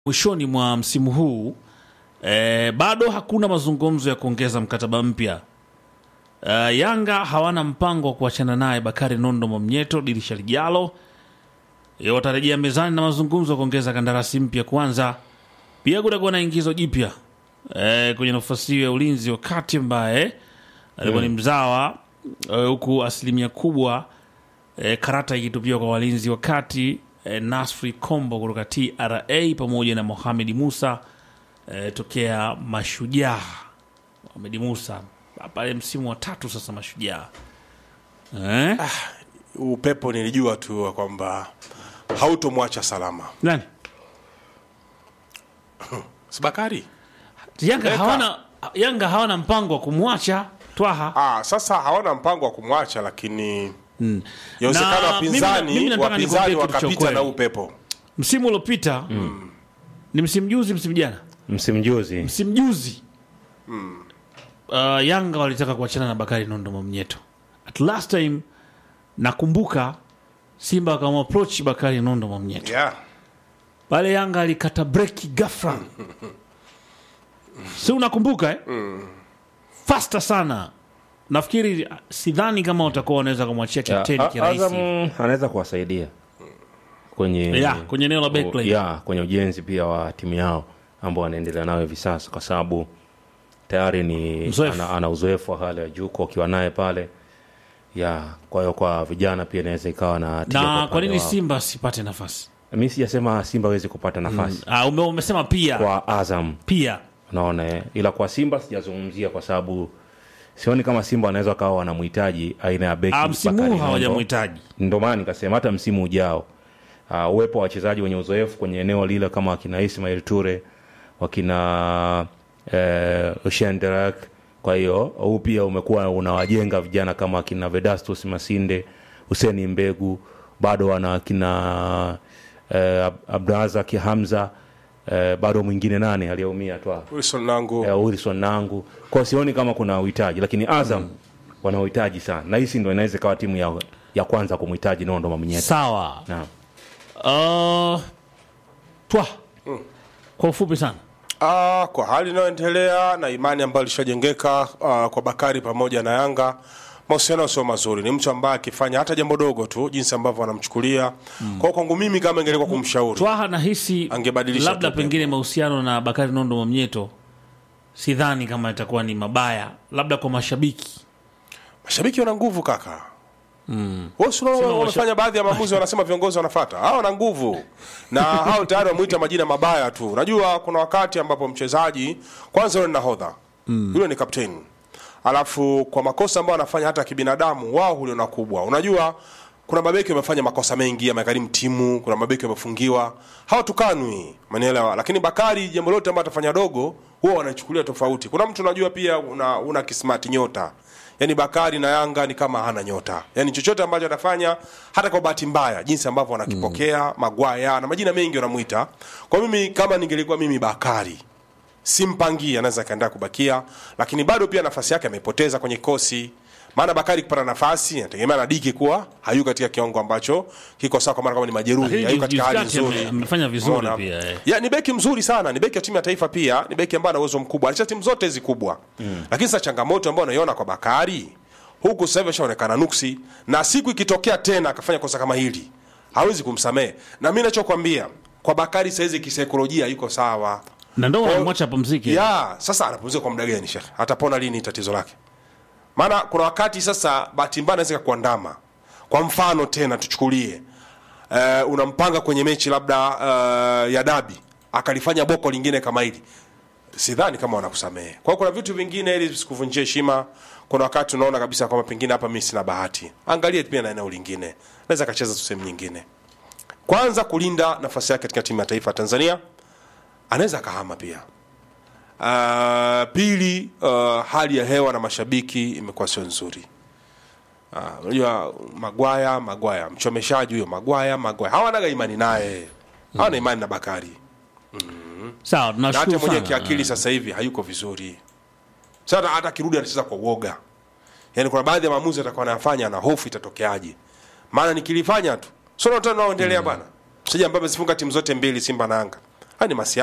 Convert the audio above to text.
mwishoni mwa msimu huu e, bado hakuna mazungumzo ya kuongeza mkataba mpya. Uh, Yanga hawana mpango wa kuachana naye Bakari Nondo Mwamnyeto dirisha lijalo. E, watarejea mezani na mazungumzo ya kuongeza kandarasi mpya kwanza. Pia kutakuwa na ingizo jipya e, kwenye nafasi hiyo ya ulinzi wakati ambaye alikuwa ni mzawa e, huku asilimia kubwa e, karata ikitupiwa kwa walinzi wakati e, Nasri Kombo kutoka TRA pamoja na Mohamed Musa e, tokea Mashujaa. Mohamed Musa pale msimu wa tatu sasa Mashujaa eh? upepo nilijua tu kwamba hautomwacha salama Nani? sibakari Yanga Leka. hawana, Yanga hawana mpango wa kumwacha Twaha. ah, sasa hawana mpango wa kumwacha lakini Na yawezekana mimi- mimi wapinzani nataka wapinzani nikwambie kitu cha wakapita ukweli. na upepo Msimu uliopita ni msimu juzi, msimu jana, msimu juzi msimu juzi uh, Yanga walitaka kuachana na Bakari Nondo Mwamnyeto. At last time nakumbuka Simba wakamapproach Bakari Nondo Mwamnyeto yeah. pale, Yanga alikata breki ghafla, si unakumbuka eh? Fasta sana. Nafikiri sidhani kama watakuwa wanaweza kumwachia Ya, kapteni A- kirahisi Azam anaweza kuwasaidia kwenye Ya, kwenye eneo la backline. ya, kwenye ujenzi pia wa timu yao ambao wanaendelea nayo hivi sasa, kwa sababu tayari ni Mzoefu. ana, ana uzoefu wa hali ya juu kwa ukiwa naye pale ya kwa hiyo kwa vijana pia inaweza ikawa na tija na upande kwa nini wao. Simba asipate nafasi? mi sijasema Simba hawezi kupata nafasi Ah, ume, umesema pia kwa Azam pia unaona eh? ila kwa Simba sijazungumzia kwa sababu sioni kama Simba wanaweza kawa wanamhitaji aina ya beki ah, msimu Bakari huu Nondo. hawajamhitaji. Ndio maana nikasema hata msimu ujao uh, uwepo wa wachezaji wenye uzoefu kwenye eneo lile kama wakina Ismail Ture wakina eh, Shenderak. Kwa hiyo huu pia umekuwa unawajenga vijana kama wakina Vedastus Masinde, Huseni Mbegu, bado wana wakina eh, Ab- Abdrazak Hamza eh, bado mwingine nane aliyeumia tu hapo Wilson nangu eh, Wilson Nangu. Kwa sioni kama kuna uhitaji, lakini Azam wana uhitaji sana, na hisi ndo inaweza ikawa timu ya, ya kwanza kumhitaji Nondo Mwamnyeto. Sawa. Naam. Uh, twa kwa ufupi sana Ah, kwa hali inayoendelea na imani ambayo ilishajengeka ah, kwa Bakari pamoja na Yanga, mahusiano sio mazuri. Ni mtu ambaye akifanya hata jambo dogo tu, jinsi ambavyo wanamchukulia kwa hiyo kwangu mimi, kama ingelikuwa kumshauri Twaha nahisi Angebadilisha labda tu pengine mahusiano na Bakari Nondo Mwamnyeto sidhani kama itakuwa ni mabaya, labda kwa mashabiki mashabiki wana nguvu kaka. Wewe si unaona Sema wanafanya baadhi ya maamuzi, wanasema viongozi wanafuata. Hao wana nguvu na hao tayari wamuita majina mabaya tu. Unajua kuna wakati ambapo mchezaji kwanza yule ni nahodha yule ni kapteni, alafu kwa makosa ambayo anafanya hata kibinadamu, wao huliona kubwa. Unajua kuna mabeki wamefanya makosa mengi, yamegharimu timu. Kuna mabeki wamefungiwa, hawatukanwi, manielewa. Lakini Bakari, jambo lote ambalo atafanya dogo, huwa wanachukulia tofauti. Kuna mtu unajua pia una, una kismati nyota Yaani Bakari na Yanga ni kama hana nyota. Yaani chochote ambacho atafanya hata kwa bahati mbaya jinsi ambavyo wanakipokea Magwaya na majina mengi wanamuita. Kwa mimi kama ningelikuwa mimi Bakari simpangie anaweza kaendelea kubakia, lakini bado pia nafasi yake amepoteza kwenye kosi. Maana Bakari kupata nafasi inategemea na Diki kuwa hayuko katika kiwango ambacho kiko sawa, kwa maana kama ni majeruhi, Lakini hayuko katika hali juzi kati nzuri. ame- amefanya vizuri Umeona? pia, eh. Ya, ni beki mzuri sana, ni beki ya timu ya taifa pia, ni beki ambaye ana uwezo mkubwa. Alicheza timu zote hizi kubwa. Lakini sasa changamoto ambayo unaiona kwa Bakari huku sasa hivi ashaonekana nuksi, na siku ikitokea tena akafanya kosa kama hili hawezi kumsamehe. Na mimi ninachokwambia kwa Bakari saizi kisaikolojia yuko sawa. na ndo Kwa- wanamwacha apumzike. Ya, sasa anapumzika kwa muda gani shekhe? Atapona lini tatizo lake? Maana kuna wakati sasa bahati mbaya inaweza kuandama. Kwa mfano tena tuchukulie uh, unampanga kwenye mechi labda uh, ya dabi akalifanya boko lingine kama hili, sidhani kama wanakusamehe. Kwa hiyo kuna vitu vingine ili visikuvunjie heshima. Kuna wakati unaona kabisa kwamba pengine hapa mimi sina bahati, angalie pia na eneo lingine, naweza akacheza tu sehemu nyingine. Kwanza kulinda nafasi yake katika timu ya taifa ya Tanzania, anaweza akahama pia. Uh, pili, uh, hali ya hewa na mashabiki imekuwa sio nzuri. Ah, unajua Magwaya, Magwaya mchomeshaji huyo, Magwaya, Magwaya hawanaga imani naye, hawana imani na Bakari Sawa, na hata tunashukuru mwenyewe sana. kiakili sasa hivi hayuko vizuri. Sasa hata akirudi anacheza kwa uoga, yaani kuna baadhi ya maamuzi atakuwa anayafanya na hofu itatokeaje, maana nikilifanya tu sio ndio tunaoendelea bana, mchezaji ambaye amezifunga timu zote mbili Simba na Yanga haya ni masiasa